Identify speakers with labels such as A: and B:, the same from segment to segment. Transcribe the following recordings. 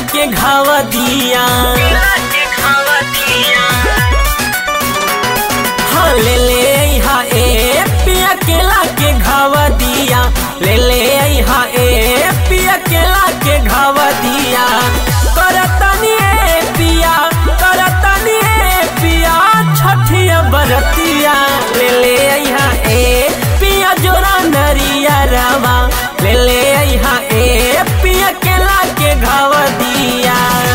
A: के घाव दिया हाँ ले ले यहाँ ए पिया केला के घाव दिया ले ले यहाँ ए पिया केला के घाव दिया करतनी ए पिया करतनी ए पिया छठिया बरतिया ले ले यहाँ ए पिया जोरा नरिया रवा ले ले यहाँ ए पिया केला के घाव दिया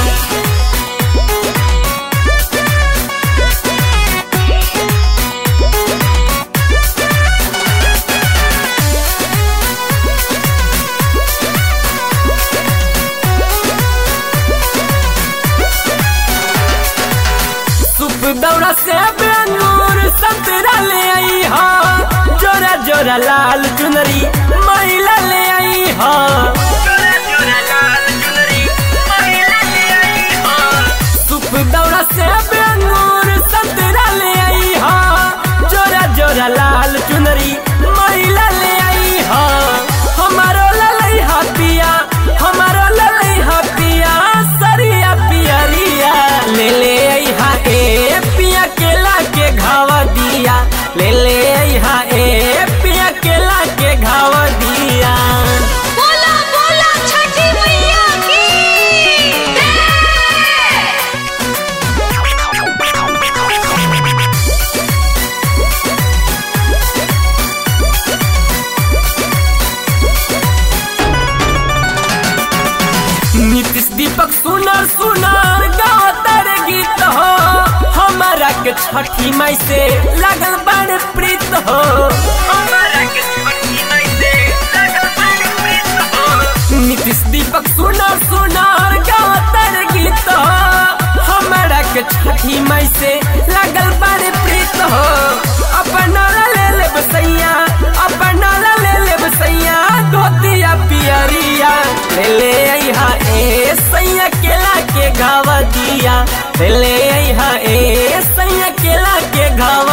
A: सुप दौड़ा से अंगूर संतरा ले आई हा जोरा जोरा लाल चुनरी महिला ले आई हा सुप दौड़ा से अंगूर संतरा ले आई हा जोरा जोरा लाल चुनरी महिला ले आई हा हमारो ललई हा पिया हमारो ललई हा पिया सरिया पियरिया ले ले आई हा ए पिया केला के घावा दिया ले ले आई हा ए पिया केला के घावा दिया
B: बोला बोला छठी मैया की
A: नीतीश दीपक सुनर सुनर गावतर गीत हो हमारा के छठी माई से लगल बड़ प्रीत हो नीतीश दीपक सुनर सुनर गावतर गीत हो हमारा के छठी माई से लगल बड़ प्रीत हो अपना ला ले ले बसैया अपना ला ले ले बसैया धोतिया पियरिया ले ले यहाँ ए सैया केला के घावा दिया ले ले यहाँ ए सैया केला के घावा